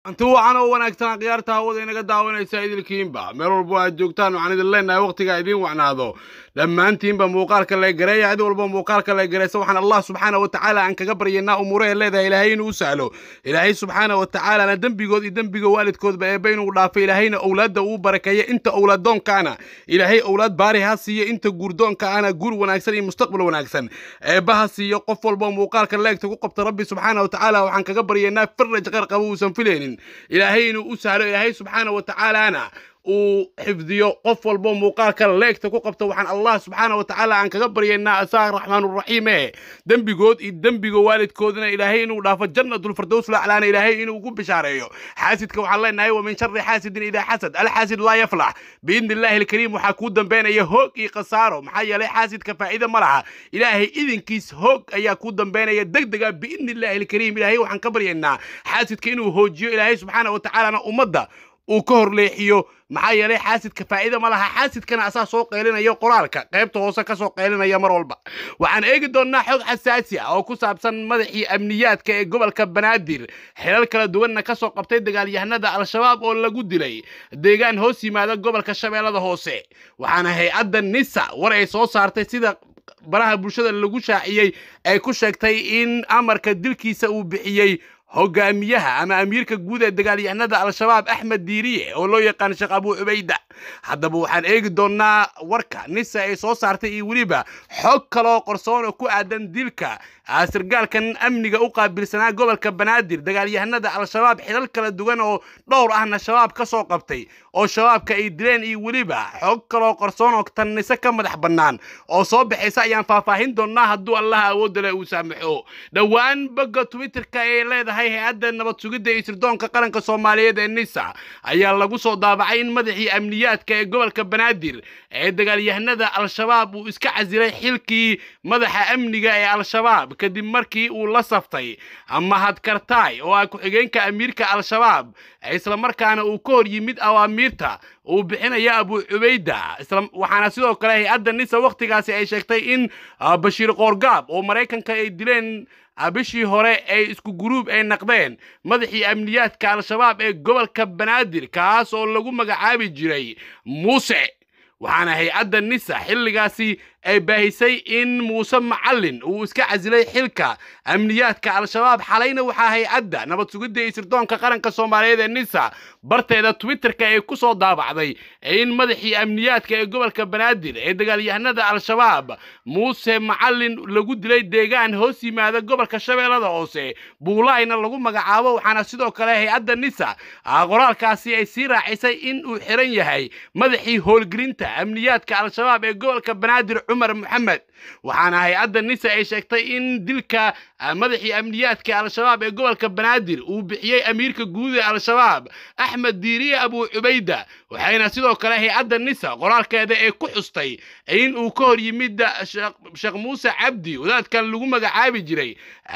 anti wacan oo wanaagsan akhyaarta hawada inaga daawanaysa idilkiinba meel walbo aad joogtaan waxaan idin leenahay wakhtiga idiin wacnaado dhammaantiinba muuqaalka la gareeya cid walba muuqaalka la gareysa waxaan allah subxaana wa tacaala aan kaga baryaynaa umuuraha leedahay ilaahay inuu u sahlo ilaahay subxaana wa tacaalana dembigood iyo dembiga waalidkoodba eebba inuu dhaafo ilaahayna owlaadda uu barakeeya inta owlaaddoonkaana ilaahay owlaad baari ha siiyo inta guurdoonka ana guur wanaagsan iyo mustaqbal wanaagsan eebba ha siiyo qof walba muuqaalka leegta ku qabta rabbi subxaana wa tacaala waxaan kaga baryaynaa faraj qar qaba uusan filaynin ilaahay inuu u sahlo ilaahay subxaana wa tacaalaana uu xifdiyo qof walbo muuqaalka leegta ku qabta waxaan allah subxaana wa tacaala aan kaga baryaynaa asaga raxmaanuraxiim ee dembigood iyo dembiga waalidkoodana ilaahay inuu dhaafo jannatulfardows laclaana ilaahay inuu ugu bishaareeyo xaasidka waxaan leenahay wa min shari xaasidin idaa xasad alxaasid laa yaflax biidni illaahi alkariim waxaa kuu dambeynaya hoog iyo khasaaro maxaa yeelay xaasidka faa'iida ma laha ilaahay idinkiis hoog ayaa kuu dambeynaya degdega biidni illaahi alkariim ilaahay waxaan ka baryaynaa xaasidka inuu hoojiyo ilaahay subxaana wa tacaalana ummadda uu ka horleexiyo maxaa yeelay xaasidka faa'iida ma laha xaasidkana asaa soo qeylinayo qoraalka qaybta hoose ka soo qeylinaya mar walba waxaan eegi doonnaa xog xasaasi ah oo ku saabsan madaxii amniyaadka ee gobolka banaadir xilal kala duwanna ka soo qabtay dagaalyahanada al-shabaab oo lagu dilay deegaan hoos yimaada gobolka shabeellada hoose waxaana hay-adda nisa war ay soo saartay sida baraha bulshada lagu shaaciyey ay ku sheegtay in amarka dilkiisa uu bixiyey hogaamiyaha ama amiirka guud ee dagaalyahanada al-shabaab axmed diiriye oo loo yaqaan sheekh abuu cubayda haddaba waxaan eegi doonnaa warka nisa ay soo saartay iyo weliba xog kaloo qorsoon oo ku aadan dilka sargaalkan amniga u qaabilsanaa gobolka banaadir dagaalyahanada al-shabaab xilal kala duwan oo dhowr ahna shabaab ka soo qabtay oo shabaabka ay dileen iyo weliba xog kaloo qorsoon oo tan nise ka madax bannaan oo soo baxaysa ayaan faahfaahin doonnaa hadduu allah awoodda leh uu saamaxo dhowaan bogga twitterka ee leedahay hay-adda nabad sugidda iyo sirdoonka qaranka soomaaliyeed ee nisa ayaa lagu soo daabacay in madaxii amniyaadka ee gobolka banaadir ee dagaalyahanada al-shabaab uu iska casilay xilkii madaxa amniga ee al-shabaab kadib markii uu la saftay mahad kartaay oo ah ku-xigeenka amiirka al-shabaab islamarkaana uu ka hor yimid awaamiirta uu bixinaya abuu cubayda waxaana sidoo kale hay-adda nisa wakhtigaasi ay sheegtay in bashiir qoorgaab oo maraykanka ay dileen bishii hore ay isku guruub ay naqdeen madaxii amniyaadka al-shabaab ee gobolka banaadir kaas oo lagu magacaabi jiray muuse waxaana hay-adda nisa xilligaasi ay baahisay in muuse macallin uu iska casilay xilka amniyaadka al-shabaab xalayna waxaa hay-adda nabad sugidda iyo sirdoonka qaranka soomaaliyeed ee nisa barteeda twitterka ay ku soo daabacday in madaxii amniyaadka ee gobolka banaadir ee dagaalyahanada al-shabaab muuse macallin lagu dilay deegaan hoos yimaada gobolka shabeellada hoose buulayna lagu magacaabo waxaana sidoo kale hay-adda nisa qoraalkaasi ay sii raacisay in uu xiran yahay madaxii howlgelinta amniyaadka al-shabaab ee gobolka banaadir cumar maxamed waxaana hay-adda nisa ay sheegtay in dilka madaxii amniyaadka al-shabaab ee gobolka banaadir uu bixiyey amiirka guud ee al-shabaab axmed diiriye abuu cubayda waxayna sidoo kale hay-adda nisa qoraalkeeda ee ku xustay in uu ka hor yimid sheekh muuse cabdi wadaadkan lagu magacaabi jiray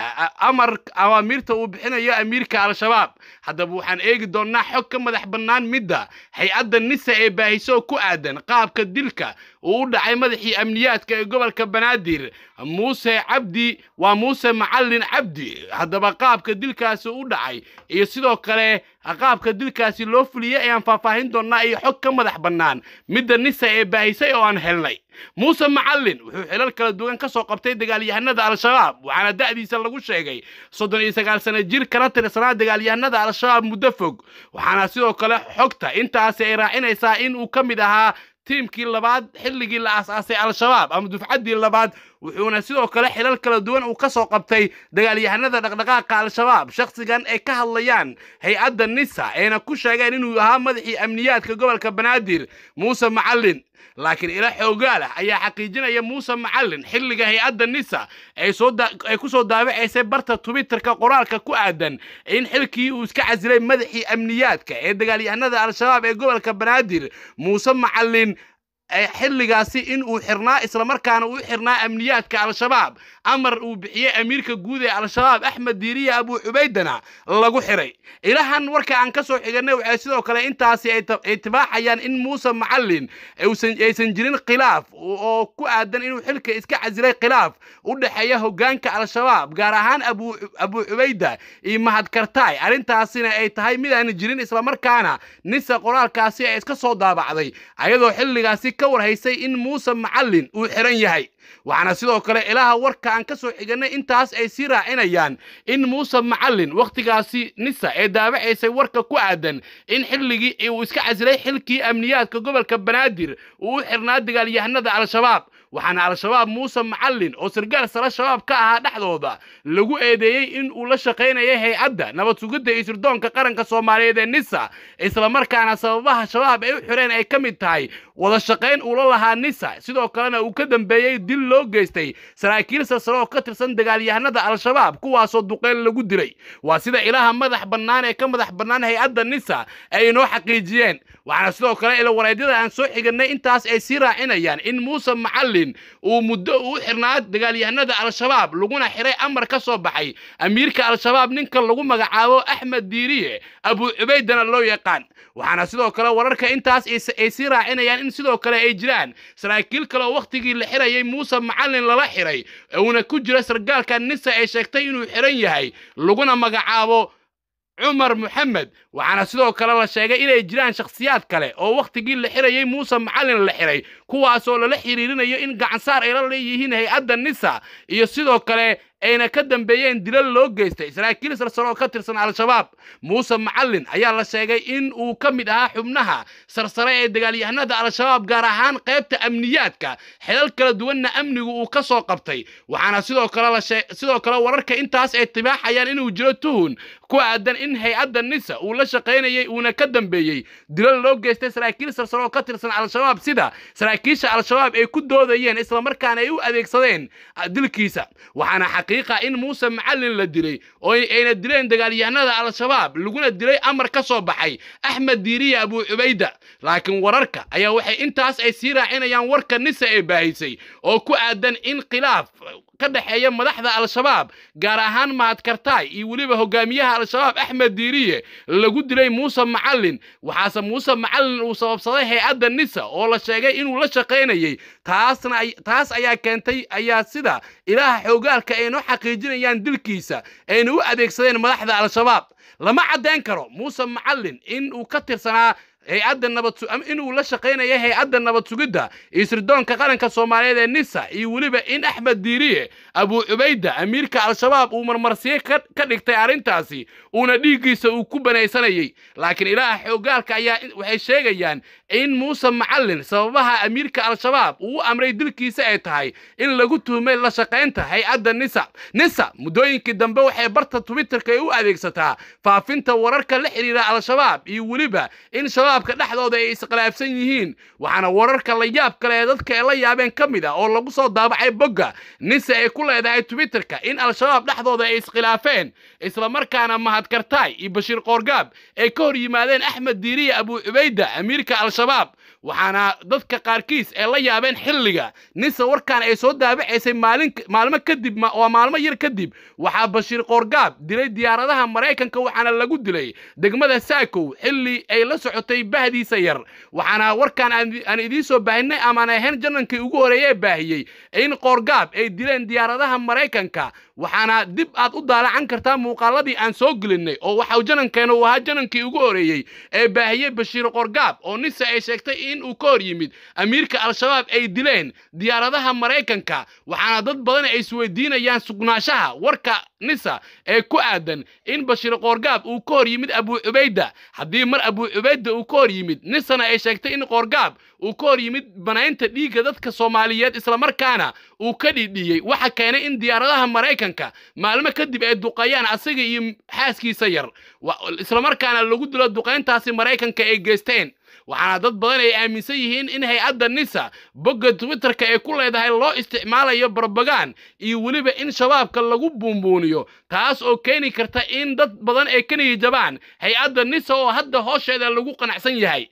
amar awaamiirta uu bixinayo amiirka al-shabaab haddaba waxaan eegi doonnaa xog ka madax bannaan midda hay-adda nisa ee baahiso ku aadan qaabka dilka uu u dhacay madaxii amniyaadka ee gobolka banaadir muuse cabdi waa muuse macallin cabdi haddaba qaabka dilkaasi u dhacay iyo sidoo kale qaabka dilkaasi loo fuliyey ayaan faahfaahin doonnaa iyo xog ka madax bannaan midda nisa ee baahisay oo aan helnay muuse macallin wuxuu xilal kala duwan ka soo qabtay dagaalyahanada al-shabaab waxaana da'diisa lagu sheegay soddon iyo sagaal sano jir kana tirsanaa dagaalyahanada al-shabaab muddo fog waxaana sidoo kale xogta intaasi ay raacinaysaa in uu ka mid ahaa tiimkii labaad xilligii la aas-aasay al-shabaab ama dufcaddii labaad wuxuuna sidoo kale xilal kala duwan uu ka soo qabtay dagaalyahanada dhaqdhaqaaqa al-shabaab shakhsigan ay ka hadlayaan hay-adda nisa ayna ku sheegeen inuu ahaa madaxii amniyaadka gobolka banaadir muuse macallin laakiin ila xoogaal ah ayaa xaqiijinaya muuse macallin xilliga hay-adda nisa ay ku soo daabacaysay barta twitterka qoraalka ku aadan in xilkii uu iska casilay madaxii amniyaadka ee dagaalyahanada al-shabaab ee gobolka banaadir muuse macallin xilligaasi in uu xirnaa islamarkaana uu xirnaa amniyaadka al-shabaab amar uu bixiyey amiirka guud ee al-shabaab axmed diiriya abuu cubaydana lagu xiray ilahan warka aan ka soo xiganay waxay sidoo kale intaasi ay tibaaxayaan in muuse macallin aysan jirin khilaaf oo ku aadan inuu xilka iska casilay khilaaf u dhexeeya hoggaanka al-shabaab gaar ahaan abuu cubayda iyo mahadkartaay arrintaasina ay tahay mid aan jirin islamarkaana nisa qoraalkaasi ay iska soo daabacday ayadoo xilligaasi ka warhaysay in muuse macallin uu xiran yahay waxaana sidoo kale ilaha warka aan ka soo xiganay intaas ay sii raacinayaan in muuse macallin wakhtigaasi nisa ee daabacaysay warka ku aadan in xilligii uu iska casilay xilkii amniyaadka gobolka banaadir uu u xirnaa dagaalyahanada al-shabaab waxaana al-shabaab muuse macallin oo sargaal sare shabaab ka ahaa dhexdooda lagu eedeeyey in uu la shaqaynayay hay-adda nabad sugidda iyo sirdoonka qaranka soomaaliyeed ee nisa islamarkaana sababaha shabaab ay u xireen ay ka mid tahay wada shaqayn uula lahaa nisa sidoo kalena uu ka dambeeyey dil loo geystay saraakiil sarsare oo ka tirsan dagaalyahanada al-shabaab kuwaasoo duqeyl lagu dilay waa sida ilaha madax bannaan ee ka madax bannaan hay-adda nisa ay inoo xaqiijiyeen waxaana sidoo kale ilawareedyada aan soo xiganay intaas ay sii raacinayaan in muuse macallin uu muddo uu xirnaa dagaalyahanada al-shabaab laguna xiray amar ka soo baxay amiirka al-shabaab ninka lagu magacaabo axmed diiriye abuu cubaydana loo yaqaan waxaana sidoo kale wararka intaas ay sii raacinayaan in sidoo kale ay jiraan saraakiil kale oo wakhtigii la xirayay muuse macallin lala xiray uuna ku jira sargaalka nisa ay sheegtay inuu xiran yahay laguna magacaabo cumar moxamed waxaana sidoo kale la sheegay inay jiraan shakhsiyaad kale oo wakhtigii la xirayay muuse macallin la xiray kuwaasoo lala xiriirinayo in gacansaar ay la leeyihiin hay-adda nisa iyo sidoo kale ayna ka dambeeyeen dilal loo geystay saraakiil sarsare oo ka tirsan al-shabaab muuse macallin ayaa la sheegay in uu ka mid ahaa xubnaha sarsare ee dagaalyahanada al-shabaab gaar ahaan qaybta amniyaadka xelal kala duwanna amnigu uu ka soo qabtay waxaana sidoo kale sidoo kale wararka intaas ay tibaaxayaan inuu jiro tuhun ku aadan in hay-adda nisa uu la shaqaynayay uuna ka dambeeyey dilal loo geystay saraakiil sarsare oo ka tirsan al-shabaab sida saraakiisha al-shabaab ay ku doodayeen islamarkaana ay u adeegsadeen dilkiisa waxaana xaqiiqa in muuse macallin la dilay oo ayna dileen dagaalyahanada al-shabaab laguna dilay amar ka soo baxay axmed diiriya abuu cubayda laakiin wararka ayaa waxay intaas ay sii raacinayaan warka nisa ee baahisay oo ku aadan in khilaaf ka dhexeeya madaxda al-shabaab gaar ahaan mahadkartaay iyo weliba hogaamiyaha al-shabaab axmed diiriye lagu dilay muuse macallin waxaase muuse macallin uu sababsaday hay-adda nisa oo la sheegay inuu la shaqaynayay taasna taas ayaa keentay ayaa sida ilaha xoogaalka ay noo xaqiijinayaan dilkiisa ayna u adeegsadeen madaxda al-shabaab lama caddayn karo muuse macallin in uu ka tirsanaa hay-adda nabad inuu la shaqaynaya hay-adda nabad sugidda iyo sirdoonka qaranka soomaaliyeed ee nisa iyo weliba in axmed diiriye abuu cubayda amiirka al-shabaab uu marmarsiye ka dhigtay arrintaasi uuna dhiiggiisa uu ku banaysanayay laakiin ilaaha xoogaalka ayaa waxay sheegayaan in muuse macallin sababaha amiirka al-shabaab uu u amray dilkiisa ay tahay in lagu tuhmay la shaqaynta hay-adda nisa nisa muddooyinkii dambe waxay barta twitterka ay u adeegsataa faafinta wararka la xidhiira al-shabaab iyo weliba in shabaabka dhexdooda ay iskhilaafsan yihiin waxaana wararka la yaab kale ee dadka ay la yaabeen ka mid ah oo lagu soo daabacay bogga nisa ay ku leedahay twitterka in al-shabaab dhexdooda ay iskhilaafeen islamarkaana mahadkartaay iyo bashiir qoorgaab ay ka hor yimaadeen axmed diiriya abuu cubayda amiirka al-shabaab waxaana dadka qaarkiis ay la yaabeen xilliga nisa warkan ay soo daabacaysay maalin maalmo kadib waa maalmo yar kadib waxaa bashiir qoorgaab dilay diyaaradaha maraykanka waxaana lagu dilay degmada saakow xilli ay la socotay bahdiisa yar waxaana warkan aan idiin soo baahinay amaan ahayn janankii ugu horeeye baahiyey in qoorgaab ay dileen diyaaradaha maraykanka waxaana dib aad u daalacan kartaa muuqaaladii aan soo gelinay oo waxau janankeena uu ahaa janankii ugu horeeyey ee baahiyey bashiir qoorgaab oo nisa ay sheegtay in uu ka hor yimid amiirka al-shabaab ay dileen diyaaradaha maraykanka waxaana dad badan ay isweydiinayaan sugnaanshaha warka nisa ee ku aadan in bashiir qoorgaab uu ka hor yimid abuu cubayda haddii mar abuu cubayda uu ka hor yimid nisana ay sheegtay in qoorgaab uu ka hor yimid banaynta dhiigga dadka soomaaliyeed islamarkaana uu ka dhidhiyey waxa keenay in diyaaradaha maraykanka maalmo kadib ay duqeeyaan asaga iyo xaaskiisa yar islamarkaana lagu dilo duqayntaasi maraykanka ay geysteen waxaana dad badan ay aaminsan yihiin in hay-adda nisa bogga twitterka ay ku leedahay loo isticmaalayo barbagaan iyo weliba in shabaabka lagu buunbuuniyo taas oo keeni karta in dad badan ay ka niyijabaan hay-adda nisa oo hadda hoosheeda lagu qanacsan yahay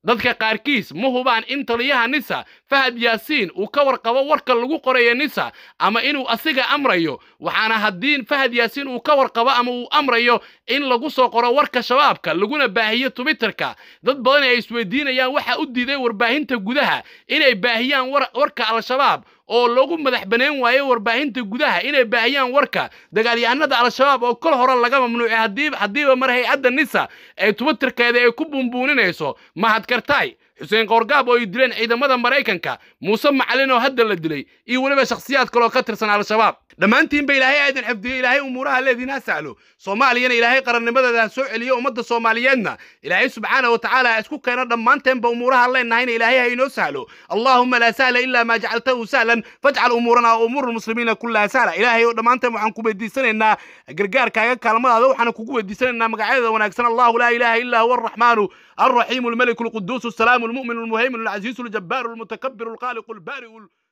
dadka qaarkiis ma hubaan in taliyaha nisa fahad yaasiin uu ka warqabo warka lagu qorayo nisa ama inuu asiga amrayo waxaana haddii fahad yaasiin uu ka warqabo ama uu amrayo in lagu soo qoro warka shabaabka laguna baahiyo twitterka dad badan ay isweydiinayaan waxa u diiday warbaahinta gudaha inay baahiyaan warka al-shabaab oo lagu madax baneen waayo warbaahinta gudaha inay baahiyaan warka dagaalyahanada al-shabaab oo kol hore laga mamnuucay haddiiba mar hay-adda nisa ee twitterkeeda ay ku buunbuuninayso mahad kartaay xuseen koorgaab oo ay dileen ciidamada maraykanka muuse macalin oo hadda la dilay iyo weliba shakhsiyaad kaloo ka tirsan al-shabaab dhammaantiinba ilaahay aadan xifdiyo ilaahay umuuraha leediin ha sahlo soomaaliyana ilaahay qarannimadeeda ha soo celiyo ummadda soomaaliyeedna ilaahay subxaana wa tacaala ha isku keeno dhammaanteenba umuuraha leenahayna ilaahay ha inoo sahlo allaahuma laa sahla ilaa maa jacaltahu sahlan fajcal umuurana wa umuura almuslimiina kullaha sahla ilaahay oo dhammaanteen waxaan ku weydiisanaynaa gargaarkaaga kaalmadaada waxaan kugu weydiisanaynaa magacyadeeda wanaagsan allahu laa ilaaha illaa huwa arraxmaanu الرحيم الملك القدوس السلام المؤمن المهيمن العزيز الجبار المتكبر الخالق البارئ